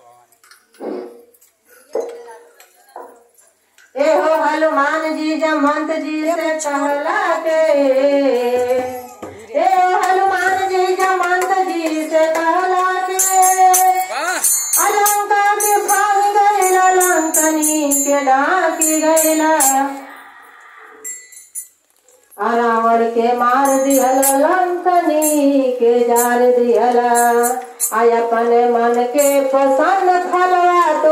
ए हो हनुमान जी जमंत जी से कहला के ए हो हनुमान जी जमंत जी से कहला के अलंका के भाग गैला लंकनी के डाकी गैला आ रावण के मार दिहल लंकनी के जार दिहल आय अपने मन के पसंद फलवा